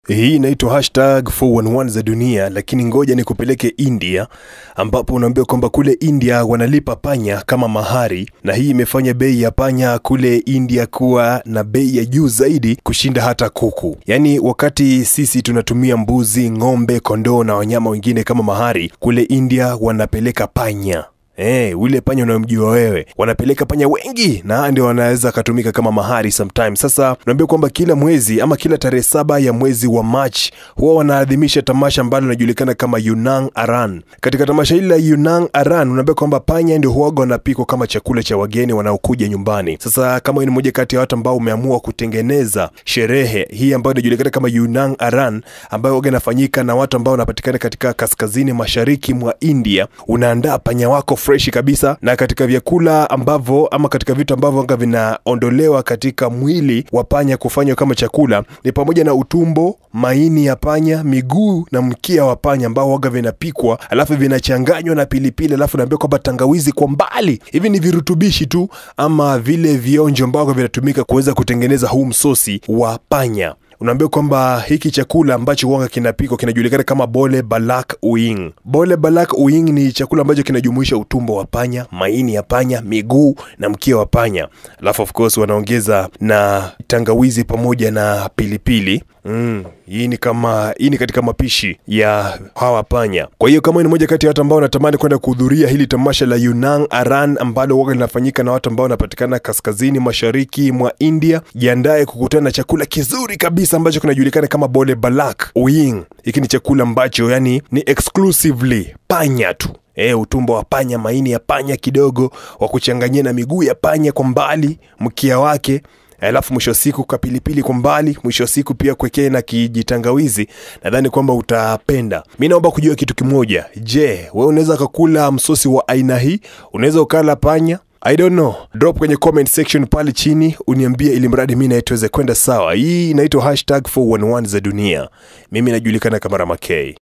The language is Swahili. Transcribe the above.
Hii inaitwa hashtag 411 za dunia, lakini ngoja nikupeleke India, ambapo unaambiwa kwamba kule India wanalipa panya kama mahari, na hii imefanya bei ya panya kule India kuwa na bei ya juu zaidi kushinda hata kuku. Yaani, wakati sisi tunatumia mbuzi, ng'ombe, kondoo na wanyama wengine kama mahari, kule India wanapeleka panya Eh, ule panya unayomjua wewe, wanapeleka panya wengi na ndio wanaweza akatumika kama mahari sometime. Sasa unaambia kwamba kila mwezi ama kila tarehe saba ya mwezi wa March huwa wanaadhimisha tamasha ambalo linajulikana kama Yunang Aran. Katika tamasha hili la Yunang Aran unaambia kwamba panya ndio huwaga wanapikwa kama chakula cha wageni wanaokuja nyumbani. Sasa kama wewe ni mmoja kati ya watu ambao umeamua kutengeneza sherehe hii ambayo inajulikana kama Yunang Aran ambayo huwaga inafanyika na watu ambao wanapatikana katika kaskazini mashariki mwa India, unaandaa panya wako freshi kabisa, na katika vyakula ambavyo ama katika vitu ambavyo anga vinaondolewa katika mwili wa panya kufanywa kama chakula ni pamoja na utumbo, maini ya panya, miguu na mkia wa panya ambao waga vinapikwa, alafu vinachanganywa na pilipili, alafu naambia kwamba tangawizi kwa mbali. Hivi ni virutubishi tu ama vile vionjo ambavyo vinatumika kuweza kutengeneza huu msosi wa panya unaambia kwamba hiki chakula ambacho huanga kinapikwa kinajulikana kama bole balak uing. Bole balak uing ni chakula ambacho kinajumuisha utumbo wa panya, maini ya panya, miguu na mkia wa panya, alafu of course wanaongeza na tangawizi pamoja na pilipili. Mm, hii ni kama hii ni katika mapishi ya hawa panya. Kwa hiyo kama ni moja kati ya watu ambao wanatamani kwenda kuhudhuria hili tamasha la Yunang Aran ambalo huwa linafanyika na watu ambao wanapatikana kaskazini mashariki mwa India, jiandae kukutana na chakula kizuri kabisa ambacho kinajulikana kama bole balak uing. Hiki ni chakula ambacho yani ni exclusively panya tu. E, utumbo wa panya, maini ya panya kidogo wa kuchanganyia na miguu ya panya kwa mbali, mkia wake alafu mwisho wa siku kapilipili kwa mbali, mwisho wa siku pia kuwekee na kijitangawizi. Nadhani kwamba utapenda. Mi naomba kujua kitu kimoja. Je, wewe unaweza kakula msosi wa aina hii? Unaweza ukala panya? I don't know. Drop kwenye comment section pale chini uniambie, ili mradi mi naituweze kwenda sawa. Hii inaitwa hashtag 411 za dunia. Mimi najulikana kama Ramakei.